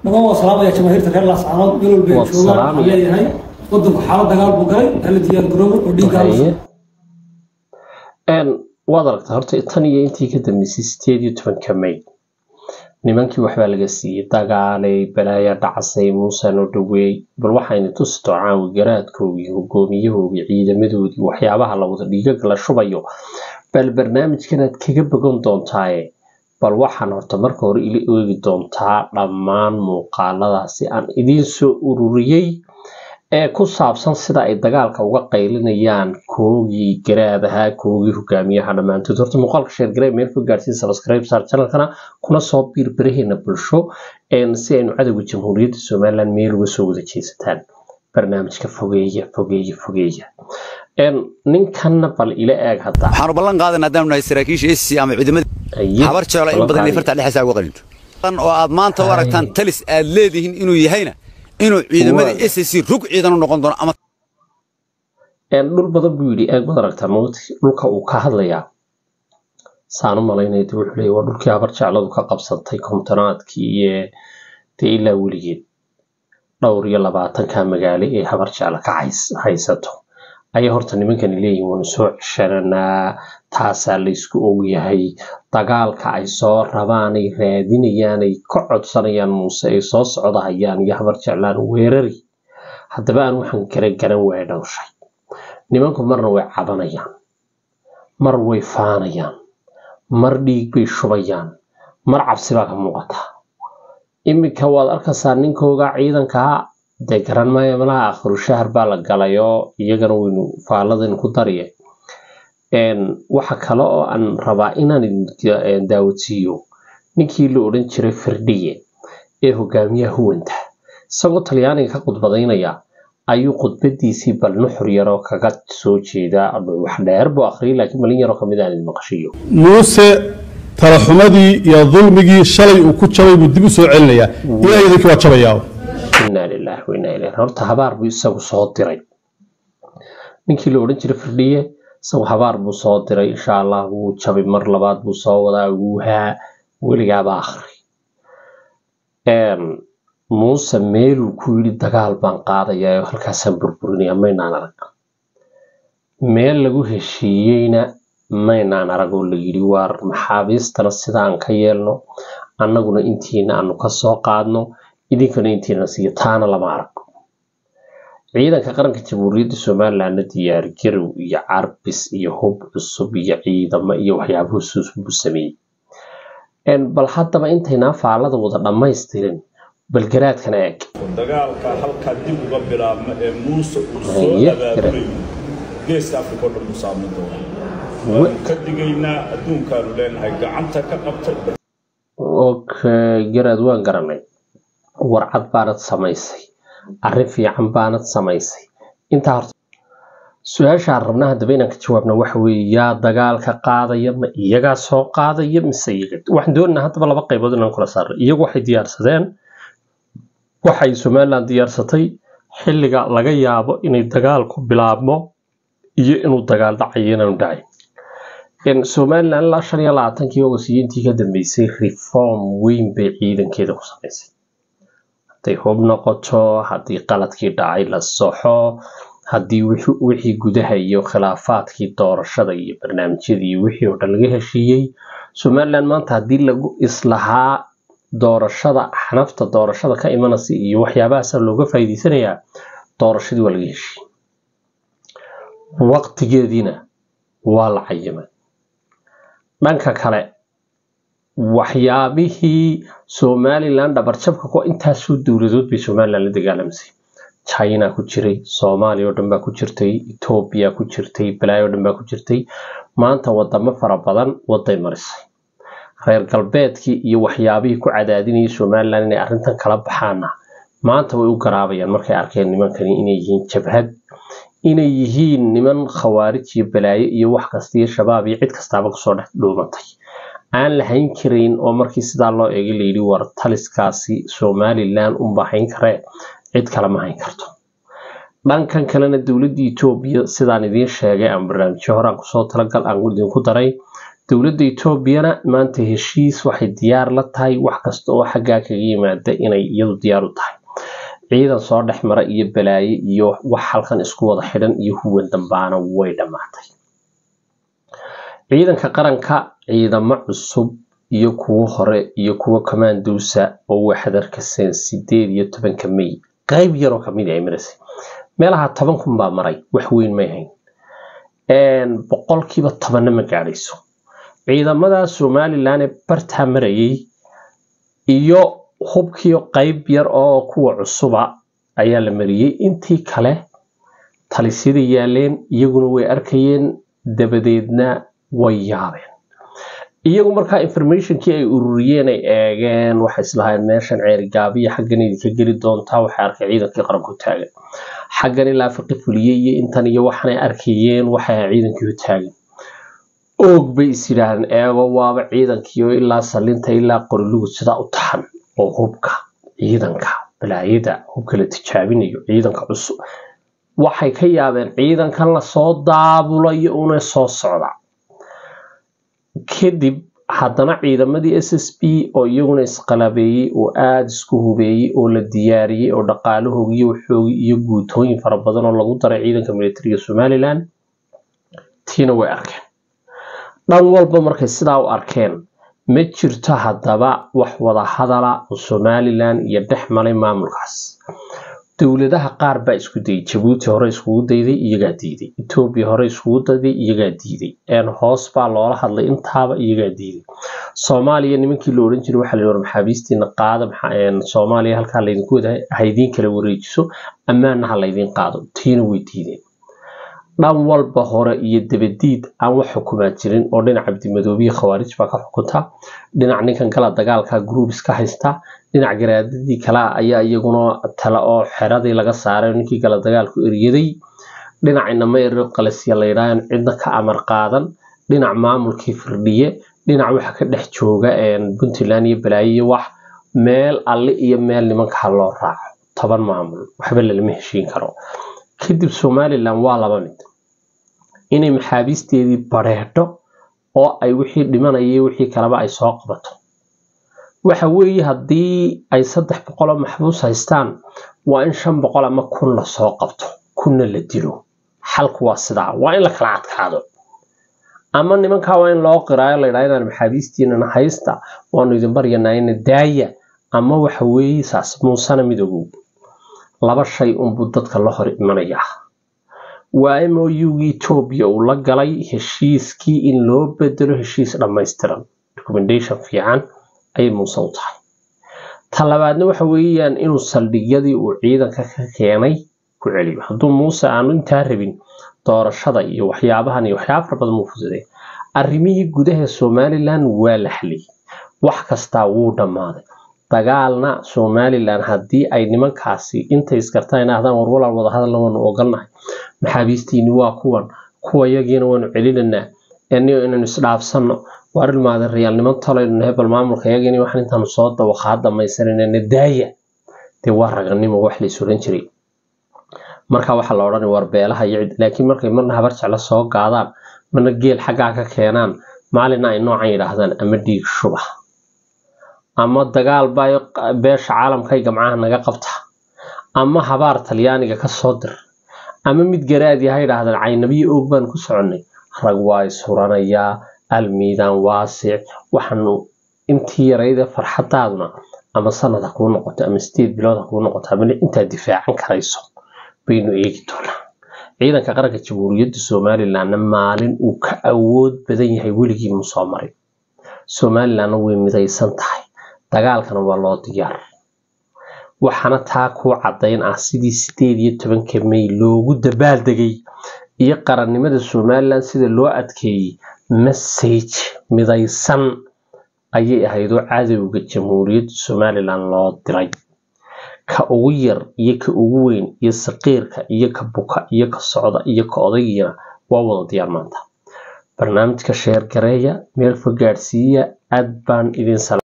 naga waa salaamaya jamaahiirta reer laascaanood meel walba ay Waa joogaan waxaan salaamaya. leeyahay wadanku xaalad dagaal buu galay hala diyaar garoobo oo dhiigga hala Haye. Een, waad aragtaa horta tan iyo intii ka dambeysay sideed iyo tobanka may nimankii waxbaa laga siiyey dagaalay balaaya dhacasay muuse noo dhaweey bal waxayna tusi doocaan garaadkoogii hogaamiyahoogii ciidamadoodii waxyaabaha la wada dhiigaga la shubayo bal barnaamijkanaad kaga bogan doontaaye bal waxaan horta marka hore ila eegi doontaa dhammaan muuqaaladaasi aan idiin soo ururiyey ee ku saabsan sida ay dagaalka uga qaylinayaan koogii garaadaha koogii hogaamiyaha dhammaantood horta muuqaalka sheergaree meel ku gaarsiin subscribe saar channelkana kuna soo biir baraheena bulsho een si aynu cadowga jamhuuriyadda somaliland meel uga soo wada jeesataan barnaamijka fogeeya fogeeya fogeeya een ninkanna bal ila eeg hadda waxaanu ballan qaadanaa haddaanu nahay saraakiisha SC ama ciidamada Haye, habar jeclo in badan ballan farta dhexdiisa uga qalinto Tan oo aad maanta u aragtaan Haye. talis aad leedihiin inuu yahayna inuu ciidamada Waa. SC rug ciidan u noqon doono ama een dhul badan buu yidhi eeg baad aragtaa mawti dhulka uu ka hadlayaa saan u malaynaya dee wuxuu leeyahay waa dhulkii habar jecladu ka qabsatay kontonaadkii iyo dee ilaa weligeed dhowr iyo labaatanka magaalo ee habar jecla ka hays- haysato ayay horta nimankani leeyihin waanu soo ceshananaa taasaa laysku ogyahay dagaalka ay soo rabaanay raadinayaanay ka codsanayaan muuse ay soo socdahayaan iyo habar jeclaan weerari haddaba aan waxaan kala garan waaya dhowshay nimanku marna way cabanayaan mar way faanayaan mar dhiig bay shubayaan mar cabsi baa ka muuqata iminka waad arkaysaa ninkooga ciidankaa dee garan maayo malaha akhiru shahar baa la galay oo iyagana waynu faaladaynu ku dariye Een, waxa kale oo aan rabaa inaan idin een, daawodsiiyo ninkii la odhan jiray firdhiye ee hogaamiyaha huwanta isagoo talyaaniga ka khudbadaynaya ayuu khudbadiisii bal nuxur yaroo kaga soo jeedaa wax dheer buu akhriyay laakiin malin yaroo kamid aan idin maqashiyo muuse talaxumadii iyo dulmigii shalay uu ku jabay buu dib u soo celinayaa ilaa idinkii waa jabayaa inaa lilaahi wa inaa ilayhi horta habaar buu isagu soo diray ninkii la odhan jiray firdhiye isagu habaar buu soo diray insha allah wuu jabay mar labaad buu soo wadaa wuuhaa weligaaba akhri Een, muuse meeluu ku yidhi dagaal baan qaadayaa oo halkaasaan burburinaya maynaan arag meel lagu heshiiyeyna maynaan arag oo la yidhi waar maxaabiistana sidaan ka yeelno annaguna intiina aanu ka soo qaadno idinkana intiina siiyo taana lama arag ciidanka qaranka jamhuuriyadda somalilandna diyaar garow iyo carbis iyo hub cusub iyo ciidamo iyo waxyaabuhu suusbuu sameeyey Een, bal haddaba intaynaa faalada wada dhammaystirin bal garaadkana eeg dagaalka halkaa dib uga bilaabma ee muuse uu soo Haye, abaabulayo geeska afrika oo dhan uu saameyn doona waanu ka digaynaa adduunkaanu leenahay gacanta ka qabta okay garaad waan garanay warcad baanad samaysay arrin fiican baanad samaysay intaa horta su-aashaan rabna haddaba inaan ka jawaabna waxa weeye yaa dagaalka qaadaya ma iyagaa soo qaadaya mise iyaga waxaan doonaynaa haddaba laba qaybood inaan kula saarno iyagu waxay diyaarsadeen waxay somaliland diyaarsatay xilliga laga yaabo inay dagaalku bilaabmo iyo inuu dagaal dhacayo inaanu dhacay In somaliland ilaa shan iyo labaatankii ogosiyiintii ka dambeysay reform weyn bay ciidankeeda ku samaysay hadday hub noqoto haddii qaladkii dhacay la soxo haddii wixi- wixii gudaha iyo khilaafaadkii doorashada iyo barnaamijyadii iyo wixii oo dhan laga heshiiyey somaliland maanta haddii lagu islahaa doorashada xanafta doorashada ka imanaysa iyo waxyaabahaasa looga faa'iideysanayaa doorashadii waa laga heshiiyey waqtigeediina waa la cayimay dhanka kale waxyaabihii somaliland dhabarjabka ku intaasoo dowladood bay somaliland la dagaalamisay china ku jiray soomaaliya oo dhan baa ku jirtay etoobiya ku jirtay balaayo oo dhan baa ku jirtay maanta wadamo fara badan waday marisay reer galbeedkii iyo waxyaabihii ku cadaadinayay somaliland inay arrintan kala baxaana maanta way u garaabayaan markay arkeen nimankani inay yihiin jabhad inay yihiin niman khawaarij iyo balaayo iyo wax kasta iyo shabaab iyo cid kastaaba kusoo dhex dhuumatay aan la hayn karayn oo markii sidaa loo eegay layidhi war taliskaasi somaliland unba hayn karee cid kale ma hayn karto dhankan kalena dowladda etoobiya sidaan idiin sheegay aan barnaamijyo horaan kusoo talagal aan idinku daray dowladda etoobiyana maanta heshiis waxay diyaar la tahay wax kasta oo xaggaa kaga yimaada inay iyadu diyaar u tahay ciidan soo dhex mara iyo balaaye iyo wax halkan isku wada xidhan iyo huwan dambaana way dhammaatay ciidanka qaranka ciidamo cusub iyo kuwo hore iyo kuwo commandosa oo waxaad arkaseen sideed iyo tobanka may qayb yaroo kamid ay maraysay meelaha toban kun baa maray wax weyn may hayn boqolkiiba tobanna ma gaadhayso ciidamada somalilan ee bartaa marayay iyo hubkiio qayb yar oo kuwa cusuba ayaa la mariyey intii kale talisyada yaaleen iyaguna way arkayeen dabadeedna way yaabeen iyagu markaa informationkii ay ururiyeen ay eegeen waxay islahayn meeshan ceerigaabiya xaggan idinka geli doontaa waxay arkay ciidankii qaranku taagan xaggan ilaa fiqi fuliyey iyo intan iyo waxanay arkayeen waxay ahay ciidankii u taagan oog bay is yidhaahdeen eego waaba ciidankii oo ilaa salinta ilaa qorilugud sidaa u taxan oo hubka ciidanka balaayada hubka la tijaabinayo ciidanka cusub waxay ka yaabeen ciidankan lasoo daabulayo una soo socda kadib haddana ciidamadii s s b oo iyaguna isqalabeeyey oo aada isku hubeeyey oo la diyaariyey oo dhaqaalahoogi iyo waxoogi iyo guutooyin fara badan oo lagu daray ciidanka militariga somalilan tiina way arkeen dhan walba markay sidaa u arkeen ma jirto haddaba wax wada hadala oo somalilan iyo dhex malay maamulkaas dowladaha qaar baa isku dayay jabuuti hore iskugu dayday iyagaa diiday etoobiya hore iskugu dayday iyagaa diiday hoos baa loola hadlay intaaba iyagaa diiday soomaaliya nimankii la odhan jiray waxaa la yidhi maxaabiistiina qaada soomaaliya halkaa laydinku wada haydiin kala wareejiso ammaanna ha laydiin qaado tiina way diideen dhan walba hore iyo dabadiid aan wax xukumaa jirin oo dhinac cabdimadoobiye khawaarij baa ka xukunta dhinac ninkan kala dagaalka groups ka haysta dhinac garaadadii kale ayaa iyaguna tale oo xeradii laga saaray ninkii kala dagaalku eryaday dhinac inama yarir qalasya layidhaahan cidna ka amar qaadan dhinac maamulkii firdhiye dhinac waxa ka dhex jooga puntland iyo balaayo iyo wax meel alle iyo meel nimanka ha loo raaco toban maamul waxba lalama heshiin karo kadib somalilan waa laba mid inay maxaabiisteedii bareedho oo ay wixii dhimanayay wixii kaleba ay soo qabato waxa weeye haddii ay saddex boqol oo maxbuus haystaan waa in shan boqol ama kun lasoo qabto kunna la dilo xalku waa sidaa waa in la kala adkaado ama nimankaa waa in loo qiraayo laydhaa inaan maxaabiistiinana haysta waanu idin baryanayna daaya ama waxa weeye saas muusana midoogow laba shay unbuu dadka la hor imanayaa waa mougii etoobiya uu la galay heshiiskii in loo bedelo heshiis dhammaystiran recommendation fiican ayay muuse u tahay ta labaadna waxa weeyaan inuu saldhigyadii uu ciidanka ka keenay ku celiyo hadduu muuse aanu intaa rabin doorashada iyo waxyaabahan iyo waxyaaba fara badan muu fududay arrimihii gudaha somalilan waa la xaliyey wax kastaa wuu dhammaaday dagaalna somalilan haddii ay nimankaasi intay iskartaan inaahdaan war walaal wadahadalna waanu ogolnahay maxaabiistiini waa kuwan kuwa yagiina waanu celinanaa eniyo inaynu isdhaafsanno waar ilmaada rayaalnimo tolaynu hebel maamulka yagiini waxaan intaanu soo dawaqaa dhamaysananana daaya dee waa raganimo wax lays odhan jiray marka waxaa la odhanay war beelaha iyo cid laakiin markay marna habar jeclo soo gaadaan marna geel xaggaa ka keenaan maalina ay noocan yidhaahdaan ama dhiig shuba ama dagaal baa beesha caalamkay gamcaha naga qabta ama habaar talyaaniga ka soo dir ama mid garaadi ha yidhaahdaan caynabiyo oog baan ku soconnay rag waa ishuranayaa almiidaan waasic waxaanu intii yarayda farxadaaduna ama sanad ha kuu noqoto ama sideed bilood ha kuu noqoto ama intaad difaacan karayso baynu eegi doonaa ciidanka qaranka jamhuuriyadda somalilanna maalin uu ka awood badan yahay weligii mu soo marin somalilanna way midaysan tahay dagaalkana waa loo diyaar waxaana taa kuu caddayn ah sidii sideed iyo tobanka may loogu dabaaldegay iyo qarannimada somalilan sida loo adkeeyey message midaysan ayay ahayd oo cadowga jamhuuriyadda somalilan loo diray ka ugu yar iyo ka ugu weyn iyo saqiirka iyo ka buka iyo ka socda iyo ka odaygiina waa wada diyaar maanta barnaamijka sheer gareeya meel fog gaadhsiiya aad baan idin